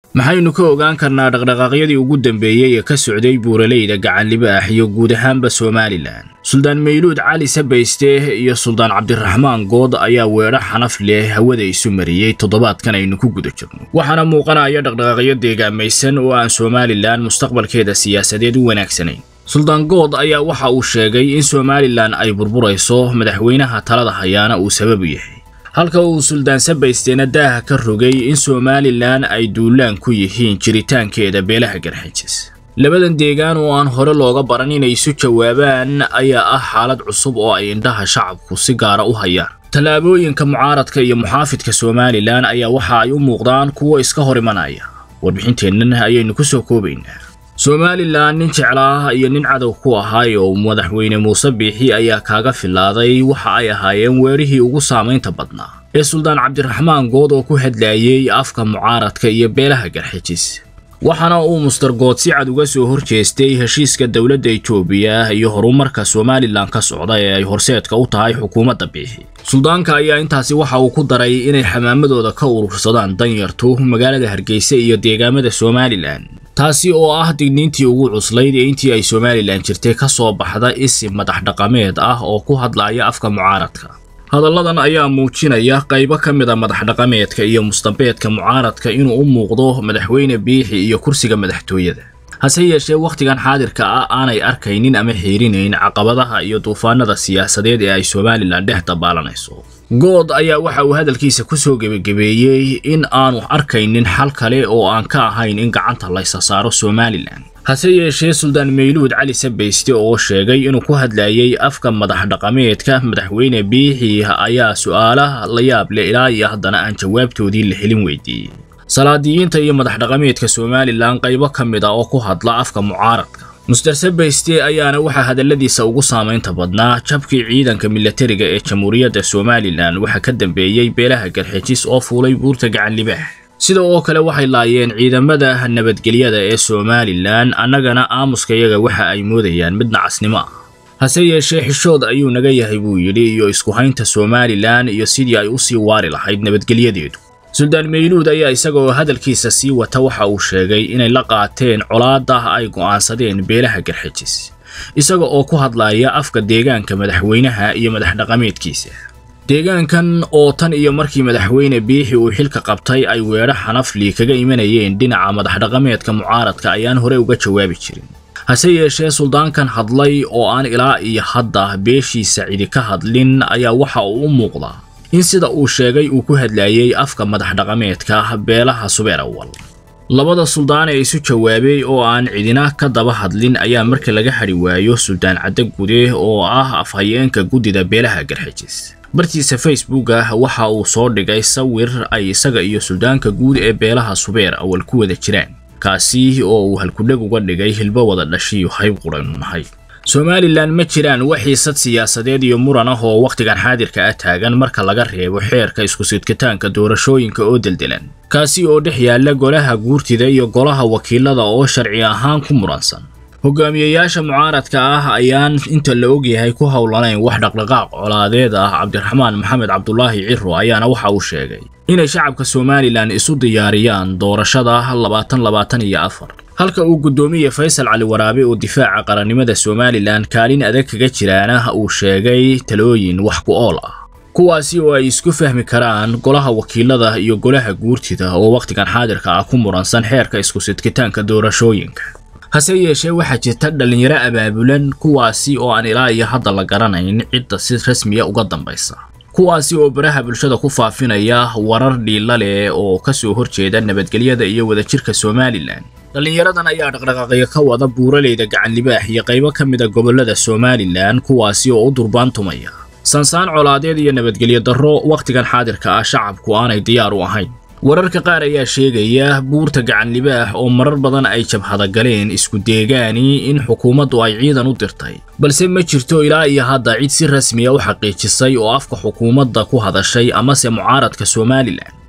maxaynu ka ogaan karnaa dhaqdhaqaaqyadii ugu dambeeyey ee ka socday buuraleyda gacanlibaax iyo guud ahaanba somalilan suldaan mayluud cali sabayste iyo suldaan cabdiraxmaan good ayaa weedho xanaf leh hawada isu mariyey toddobaadkan aynu ku guda jirno waxaana muuqanaya dhaqdhaqaaqyo deegaamaysan oo aan somalilan mustaqbalkeeda siyaasadeed u wanaagsanayn suldaan good ayaa waxa uu sheegay in somalilan ay burburayso madaxweynaha talada hayaana uu sabab u yahay halka uu suldaan sabaysteena daaha ka rogay in somalilan ay duulaan ku yihiin jiritaankeeda beelaha garxajis labadan deegaan oo aan hore looga baran inay isu jawaabaan ayaa ah xaalad cusub oo ay indhaha shacabku si gaara u hayaan tallaabooyinka mucaaradka iyo muxaafidka somalilan ayaa waxa ay u muuqdaan kuwo iska hor imanaya warbixinteennan ayaynu ku soo koobaynaa somalilan nin jeclaah iyo nin cadow ku ahaay oo madaxweyne muuse biixi ayaa kaaga filaaday waxa ay ahaayeen weerihii ugu saamaynta badnaa ee suldaan cabdiraxmaan good oo ku hadlaayey afka mucaaradka iyo beelaha garxijis waxaana uu muster good si cad uga soo horjeestay heshiiska dowladda etoobiya iyo horumarka somalilan ka socda ee ay horseedka u tahay xukuumadda biixi suldaanka ayaa intaasi waxa uu ku daray inay xamaamadooda ka urursadaan danyartu magaalada hargeysa iyo deegaamada somalilan taasi oo ah digniintii ugu cuslayd ee intii ay somalilan jirtay ka soo baxda isi madax dhaqameed ah oo ku hadlaya afka mucaaradka hadalladan ayaa muujinaya qaybo ka mid a madax dhaqameedka iyo mustambeedka mucaaradka inuu u muuqdo madaxweyne biixi iyo kursiga madaxtooyada hase yeeshee wakhtigan xaadirka ah aanay arkaynin ama xiirinayn caqabadaha iyo duufaanada siyaasadeed ee ay somalilan dhex dabaalanayso good ayaa waxa uu hadalkiisa ku soo gebagabeeyey in aanu arkaynin xal kale oo aan ka ahayn in gacanta laysa saaro somalilan hase yeeshee suldaan mayluud cali sabayste oo sheegay inuu ku hadlayay afka madax dhaqameedka madaxweyne biixi ayaa su'aalaha la yaab leh ilaa iyo haddana aan jawaabtoodii la helin weydiiyey salaadiyiinta iyo madax dhaqameedka somalilan qaybo ka mid a oo ku hadla afka mucaaradka muster sabayste ayaana waxaa hadalladiisa ugu saamaynta badnaa jabkii ciidanka milatariga ee jamhuuriyadda somalilan waxaa ka dambeeyey beelaha garxijis oo fuulay buurta gacanlibaax sida oo kale waxay laayeen ciidamada nabadgelyada ee somalilan annagana aamuskayaga waxa ay moodayaan mid nacasnimo ah hase yeeshee xishood ayuu naga yahay buu yidhi iyo isku haynta somalilan iyo sidii ay u sii waari lahayd nabadgelyadeedu suldaan mayluud ayaa isaga oo hadalkiisa sii wata waxa uu sheegay inay la qaateen colaadda ay go'aansadeen beelaha garxijis isaga oo ku hadlaya afka deegaanka madaxweynaha iyo madax dhaqameedkiisa deegaankan oo tan iyo markii madaxweyne biixi uu xilka qabtay ay weedho xanafli kaga imanayeen dhinaca madax dhaqameedka mucaaradka ayaan hore uga jawaabi jirin hase yeeshee suldaankan hadlay oo aan ilaa iyo hadda beeshiisa cidi ka hadlin ayaa waxa uu u muuqdaa in sida uu sheegay uu ku hadlayey afka madax dhaqameedka beelaha subeer awal labada suldaan ee isu jawaabay oo aan cidina ka daba hadlin ayaa marka laga hadhi waayo suldaan cadde gude oo ah afhayeenka guddida beelaha garxijis bartiisa facebooka waxa uu soo dhigay sawir ay isaga iyo suldaanka guud ee beelaha subeer awal ku wada jiraan kaasi oo uu halkudheg uga dhigay hilbo wada dhashiyo hayb quraynu nahay somalilan ma jiraan wax xiisad siyaasadeed iyo muran ah oo wakhtigan xaadirka ah taagan marka laga reebo xeerka isku-sidkitaanka doorashooyinka oo deldelan kaasi oo dhex yaalla golaha guurtida iyo golaha wakiilada oo sharci ahaan ku muransan hogaamiyeyaasha mucaaradka ah ayaan inta la ogyahay ku howlanayn wax dhaqdhaqaaq colaadeed ah cabdiraxmaan maxamed cabdulaahi ciro ayaana waxa uu sheegay inay shacabka somalilan isu diyaariyaan doorashada labaatan labaatan iyo afar halka uu guddoomiye faysal cali waraabe oo difaaca qarannimada somalilan kaalin adag kaga jiraana uu sheegay talooyin wax ku ool ah kuwaasi oo ay isku fahmi karaan golaha wakiilada iyo golaha guurtida oo wakhtigan xaadirka ah ku muransan xeerka isku-sidkitaanka doorashooyinka hase yeeshee waxaa jirta dhallinyaro abaabulan kuwaasi oo aan ilaa iyo hadda la garanayn cidda si rasmiya uga dambaysa kuwaasi oo baraha bulshada ku faafinaya warar dhiila leh oo ka soo horjeeda nabadgelyada iyo wadajirka somalilan dhallinyaradan ayaa dhaqdhaqaaqyo ka wada buuraleyda gacanlibaax iyo qaybo ka mid a gobollada somalilan kuwaasi oo u durbaantumaya sansaan colaadeed iyo nabadgelyo darro wakhtigan xaadirka ah shacabku aanay diyaar u ahayn wararka qaar ayaa sheegaya buurta gacanlibaax oo marar badan ay jabhada galeen isku deegaani in xukuumaddu ay ciidan u dirtay balse ma jirto ilaa iyo hadda cid si rasmiya u xaqiijisay oo afka xukuumadda ku hadashay amase mucaaradka somalilan